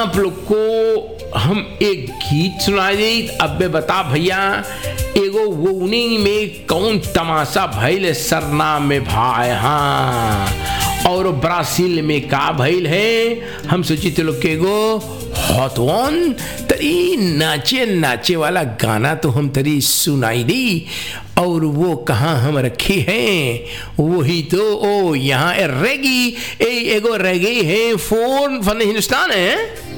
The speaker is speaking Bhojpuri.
आप लोग को हम एक गीत सुनाई दी अबे बता भैया एगो वोनी में कौन तमाशा भइल सरना में भाई हाँ और ब्राजील में का भइल है हम सोची तो लोग के एगो हॉट वन तरी नाचे नाचे वाला गाना तो हम तरी सुनाई दी और वो कहाँ हम रखे हैं वही तो ओ यहाँ रेगी ए एगो रेगी है फोन फन हिंदुस्तान है